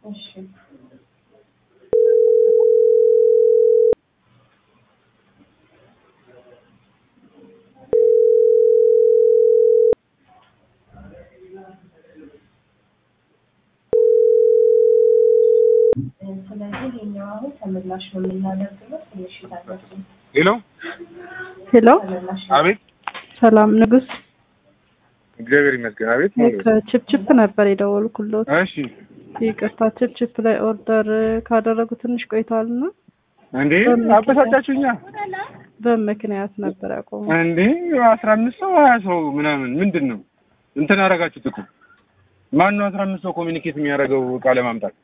እሺ ስለዚህ ይሄኛው አሁን ተመላሽ ነው የምናደርግለው። ትንሽ ታገሱ። ሄሎ ሄሎ ተመላሽ አቤት ሰላም ንጉስ፣ እግዚአብሔር ይመስገን አቤት ከችፕችፕ ነበር የደወልኩሎት። እሺ ይቅርታ ችፕችፕ ላይ ኦርደር ካደረጉ ትንሽ ቆይተዋልና እንዴ አበሳጫችሁኛ በምክንያት ነበር ያቆሙ። እንዴ አስራ አምስት ሰው ሀያ ሰው ምናምን ምንድን ነው እንትን አደረጋችሁት እኮ ማን ነው አስራ አምስት ሰው ኮሚኒኬት የሚያደርገው እቃ ለማምጣት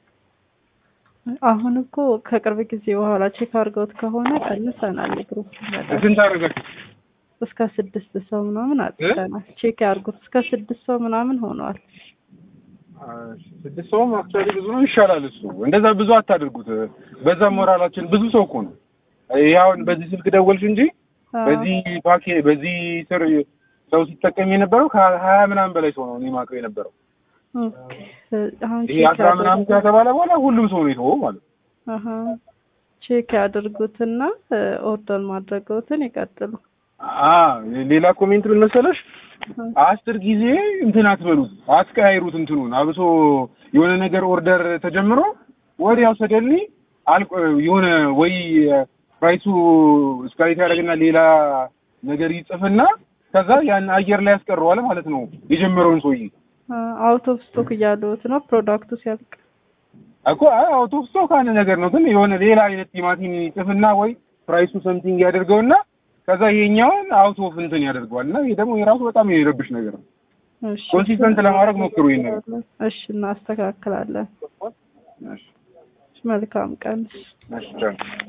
አሁን እኮ ከቅርብ ጊዜ በኋላ ቼክ አድርገውት ከሆነ ቀንሰናል። ግሩፕ መጠን ስንት አደረጋችሁ እስከ ስድስት ሰው ምናምን አጥተናል። ቼክ ያድርጉት እስከ ስድስት ሰው ምናምን ሆነዋል። ስድስት ሰውም አክቹዋሊ ብዙ ነው ይሻላል እሱ እንደዛ ብዙ አታድርጉት በዛ ሞራላችን ብዙ ሰው እኮ ነው ይሄ አሁን በዚህ ስልክ ደወልሽ እንጂ በዚህ ፓኬ በዚህ ስር ሰው ሲጠቀም የነበረው ከሀያ ምናምን በላይ ሰው ነው እኔ ማውቀው የነበረው ኦኬ። አሁን ይሄ ቼክ አስራ ምናምን ከተባለ በኋላ ሁሉም ሰው ነው የተወው ማለት ነው አሀ ቼክ ያድርጉትና ኦርደር ማድረገውትን ይቀጥሉ። አ ሌላ ኮሜንት ምን መሰለሽ አስር ጊዜ እንትን አትበሉት አትቀያይሩት እንትኑን አብሶ የሆነ ነገር ኦርደር ተጀምሮ ወዲያው ሰደሊ አልቆ የሆነ ወይ ፕራይሱ እስካሌት ያደርግና ሌላ ነገር ይጽፍና ከዛ ያን አየር ላይ ያስቀረዋል ማለት ነው የጀመረውን ሰውዬ አውት ኦፍ ስቶክ እያሉት ነው ፕሮዳክቱ ሲያልቅ። እኮ አውቶ ስቶክ አንድ ነገር ነው ግን የሆነ ሌላ አይነት ቲማቲም ይጽፍና ወይ ፕራይሱ ሰምቲንግ ያደርገውና ከዛ ይሄኛውን አውት ኦፍ እንትን ያደርገዋል እና ይሄ ደግሞ የራሱ በጣም የሚረብሽ ነገር ነው። እሺ ኮንሲስተንት ለማድረግ ሞክሩ ይሄን ነገር። እሺ እናስተካክላለን። እሺ መልካም ቀን። እሺ ቻው።